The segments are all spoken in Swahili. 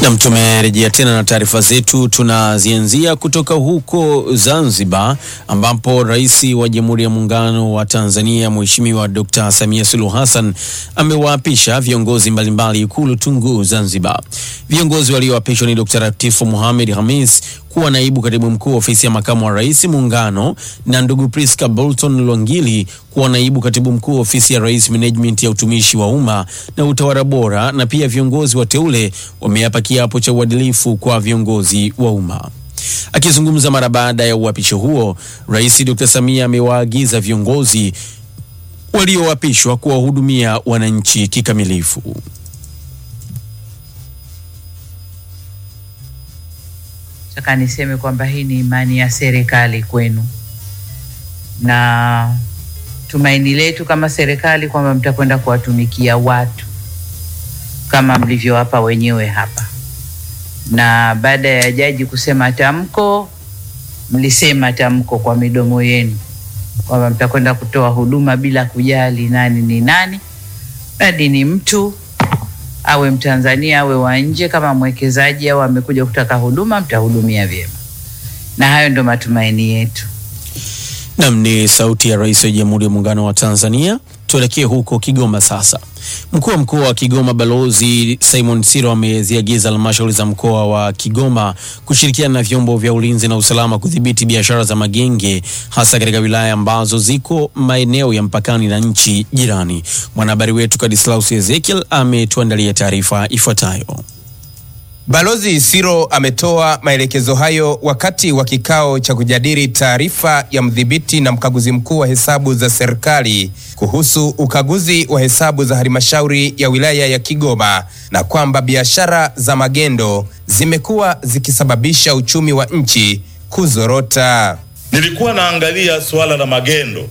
Nam, tumerejea tena na taarifa zetu. Tunazianzia kutoka huko Zanzibar, ambapo Rais wa Jamhuri ya Muungano wa Tanzania Mheshimiwa Dr. Samia Suluhu Hassan amewaapisha viongozi mbalimbali Ikulu Tunguu Zanzibar. Viongozi walioapishwa ni Dr. Latifu Mohamed Hamis kuwa naibu katibu mkuu ofisi ya makamu wa rais muungano na ndugu Priska Bolton Lwangili kuwa naibu katibu mkuu ofisi ya rais management ya utumishi wa umma na utawala bora, na pia viongozi wateule wameapa kiapo cha uadilifu kwa viongozi wa umma. Akizungumza mara baada ya uapisho huo, Rais Dr. Samia amewaagiza viongozi walioapishwa kuwahudumia wananchi kikamilifu. Nataka niseme kwamba hii ni imani ya serikali kwenu na tumaini letu kama serikali kwamba mtakwenda kuwatumikia watu kama mlivyowapa wenyewe hapa. Na baada ya jaji kusema tamko, mlisema tamko kwa midomo yenu kwamba mtakwenda kutoa huduma bila kujali nani ni nani, mradi ni mtu awe Mtanzania awe wa nje, kama mwekezaji au amekuja kutaka huduma, mtahudumia vyema, na hayo ndo matumaini yetu. Nam ni sauti ya Rais wa Jamhuri ya Muungano wa Tanzania. Tuelekee huko Kigoma sasa. Mkuu wa mkoa wa Kigoma Balozi Simon Siro ameziagiza halmashauri za mkoa wa Kigoma kushirikiana na vyombo vya ulinzi na usalama kudhibiti biashara za magenge hasa katika wilaya ambazo ziko maeneo ya mpakani na nchi jirani. Mwanahabari wetu Kadislaus Ezekiel ametuandalia taarifa ifuatayo. Balozi Siro ametoa maelekezo hayo wakati wa kikao cha kujadili taarifa ya mdhibiti na mkaguzi mkuu wa hesabu za serikali kuhusu ukaguzi wa hesabu za halmashauri ya wilaya ya Kigoma na kwamba biashara za magendo zimekuwa zikisababisha uchumi wa nchi kuzorota. Nilikuwa naangalia suala la magendo,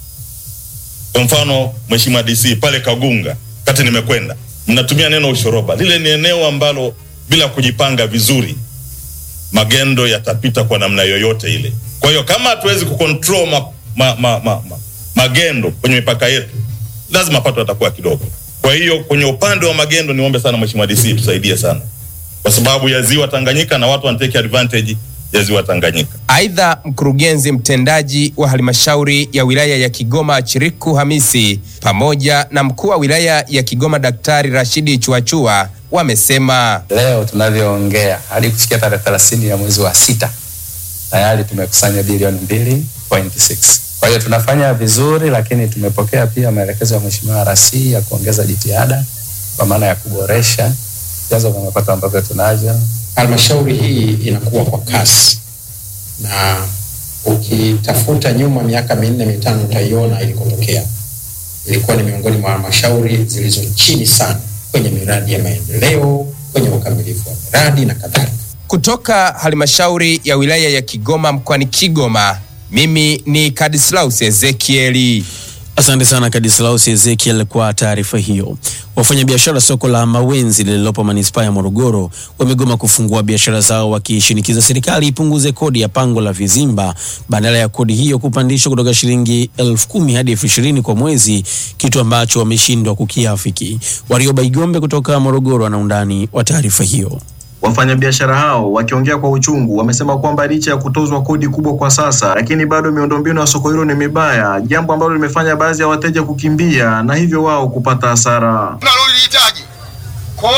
kwa mfano Mheshimiwa DC pale Kagunga, kati nimekwenda, mnatumia neno ushoroba. Lile ni eneo ambalo bila kujipanga vizuri magendo yatapita kwa namna yoyote ile. Kwa hiyo kama hatuwezi kucontrol ma, ma, ma, ma, ma, magendo kwenye mipaka yetu, lazima pato yatakuwa kidogo. Kwa hiyo kwenye upande wa magendo, niombe sana Mheshimiwa DC tusaidie sana, kwa sababu ya ziwa Tanganyika na watu wanatake advantage ya ziwa Tanganyika. Aidha, mkurugenzi mtendaji wa halmashauri ya wilaya ya Kigoma Chiriku Hamisi pamoja na mkuu wa wilaya ya Kigoma Daktari Rashidi Chuachua wamesema leo tunavyoongea hadi kufikia tarehe 30 ya mwezi wa sita tayari tumekusanya bilioni 2.6. Kwa hiyo tunafanya vizuri, lakini tumepokea pia maelekezo ya Mheshimiwa RC ya kuongeza jitihada kwa maana ya kuboresha vyanzo vya mapato ambavyo tunavyo. Halmashauri hii inakuwa kwa kasi, na ukitafuta nyuma miaka minne mitano utaiona ilikotokea. Ilikuwa ni miongoni mwa halmashauri zilizo chini sana kwenye miradi ya maendeleo, kwenye ukamilifu wa miradi na kadhalika. kutoka halmashauri ya wilaya ya Kigoma mkoani Kigoma. Mimi ni Kadislaus Ezekieli. Asante sana Kadislaus Ezekiel kwa taarifa hiyo. Wafanyabiashara soko la Mawenzi lililopo manispaa ya Morogoro wamegoma kufungua biashara zao wakishinikiza serikali ipunguze kodi ya pango la vizimba badala ya kodi hiyo kupandishwa kutoka shilingi elfu kumi hadi elfu ishirini kwa mwezi, kitu ambacho wameshindwa kukiafiki. Warioba Igombe kutoka Morogoro ana undani wa taarifa hiyo. Wafanyabiashara hao wakiongea kwa uchungu wamesema kwamba licha ya kutozwa kodi kubwa kwa sasa, lakini bado miundombinu ya soko hilo ni mibaya, jambo ambalo limefanya baadhi ya wateja kukimbia na hivyo wao kupata hasara. tunalolihitaji